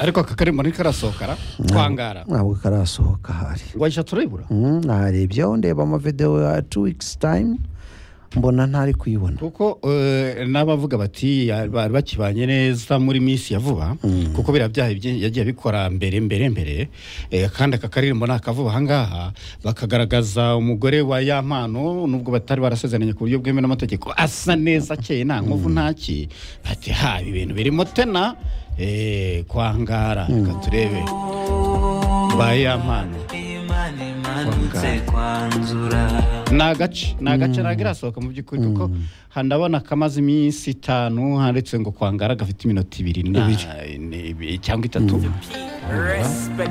ariko aka kari muri karasohokara twangara ntabwo karasohoka hari rwajya turayibura narebye aho ndeba amavidewo ya tu wikisi tayimu mbona ntari kuyibona kuko eh, n'abavuga bati ya- bari bakibanye neza muri minsi ya vuba kuko biriya byaha bye- yagiye abikora mbere mbere mbere eh, kandi aka karere mbona akavuba ahangaha bakagaragaza umugore wa ya mpano nubwo batari barasezeranye ku buryo bwemewe n'amategeko asa neza akeye nta nkovu ntaki bati ha ibi bintu birimo tena eh, kwangara reka turebe ba ya mpano imana imanutse kwanzura ni agace ni agace ntabwo irasohoka mu by'ukuri kuko handabona kamaze iminsi itanu handitse ngo kwangara gafite iminota ibiri na- ine- ibi- cyangwa itatu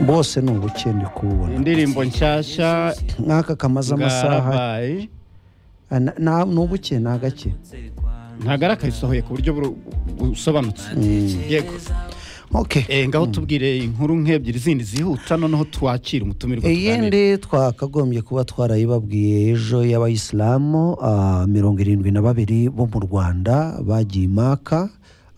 bose ni ubukene kububona indirimbo nshyashya nk'aka kamaze amasaha bwarabaye Ah, na- na- ni ubuke ni agake ntabwo ari akayisohoye ku buryo buru- busobanutse yego oke Eh, ngaho tubwire inkuru nk'ebyiri zindi zihuta noneho twakira umutumirwa tuganire. iyindi twakagombye kuba twarayibabwiye ejo y'abayisilamu ah, mirongo irindwi na babiri bo mu rwanda bagiye imaka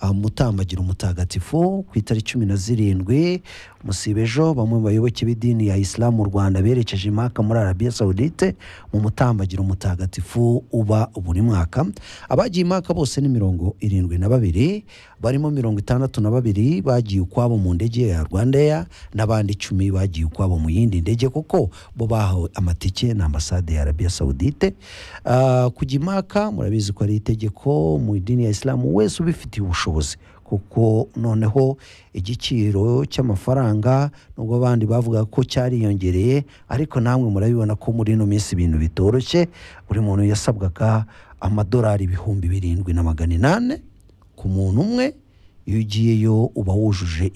mutambagira umutagatifu ku itariki cumi na zirindwi musiba ejo bamwe mu bayoboke b'idini ya isilamu mu rwanda berekeje imaka muri arabiya sawudite mu mutambagiro umutagatifu uba buri mwaka abagiye imaka bose ni mirongo irindwi na babiri barimo mirongo itandatu na babiri bagiye ukwabo mu ndege ya rwandair n'abandi icumi bagiye ukwabo mu yindi ndege kuko bo bahawe amatike na ambasade ya arabiya sawudite Ah, kujya imaka murabizi ko ari itegeko mu idini ya isilamu wese ubifitiye ubushobozi kuko noneho igiciro cy'amafaranga nubwo abandi bavuga ko cyariyongereye ariko namwe murabibona ko muri ino minsi ibintu bitoroshye buri muntu yasabwaga amadolari ibihumbi birindwi na magana inane ku muntu umwe iyo ugiyeyo uba wujuje